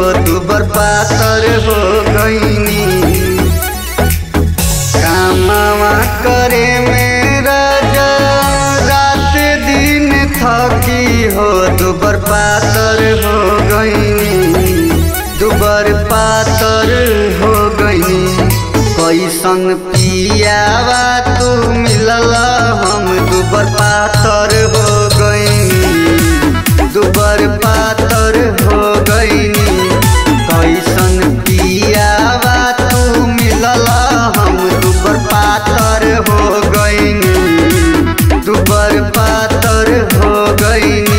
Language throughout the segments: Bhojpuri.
दुबर पातर हो गईनी कामवा करे मेरा रात दिन थकी हो दुबर पातर हो गईनी दुबर पातर हो गईनी कैसन पियावा तू मिलल हम दुबर पातर हो गईनी दुबर पातर हो गईनी कैसन पियावा तू मिलल हम दुबर पातर हो गईनी दुबर पातर हो गईनी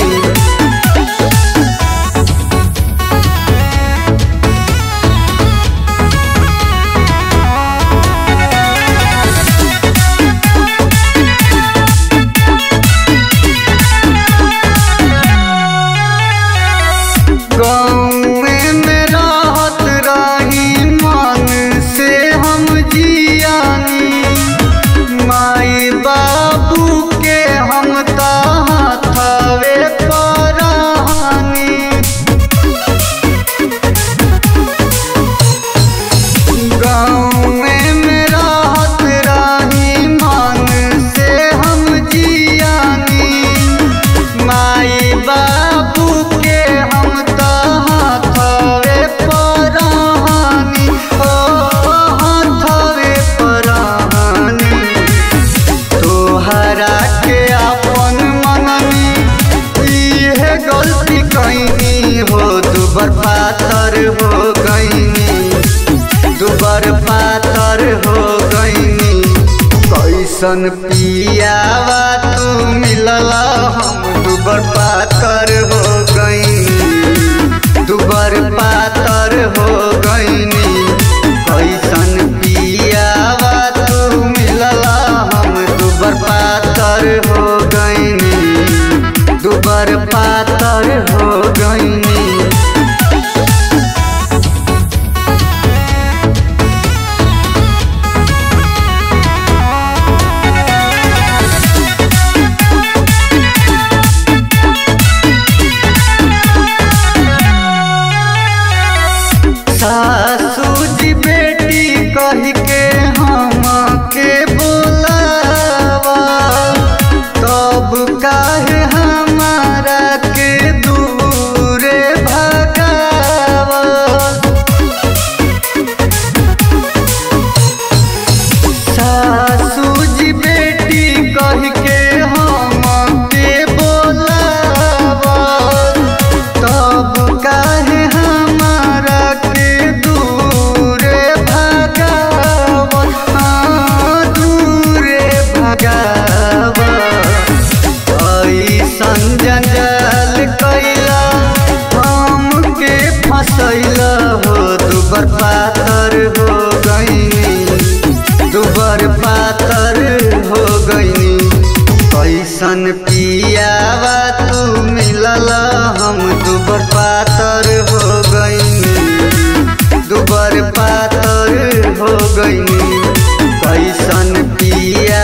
गाँवे में रहत रही मन से हम जियानी माई बाबू के हम तहवे परानी गाँवे में रहत रही मन से हम जियानी माई बाबू के हम तहवे परानी ओ हथवे परानी तोहरा के अपन मननी इहे गलती कैनी हो दुबर पातर हो गईनी दुबर पातर हो गईनी कैसन पियावा तू मिलल हम दुबर पातर हो गईनी दुबर पातर हो गईनी कैसन पियावा तू मिलल हम दुबर पातर हो गईनी दुबर पातर हो गईनी सासू जी बेटी कह के हम के बोलावा तब काहे हमारा के दूरे भगावा सासू जी बेटी कह के हम के बोलावा तब काहे हमारा के दूरे भगावा हाँ, दूरे भगावा ऐसन जंजाल कैला हमके फसैला हो दुबर पातर हो गईनी दुबर पातर हो गईनी कैसन पियावा तू मिलल हम दुबर पातर हो गईनी दुबर पातर हो गईनी कैसन पिया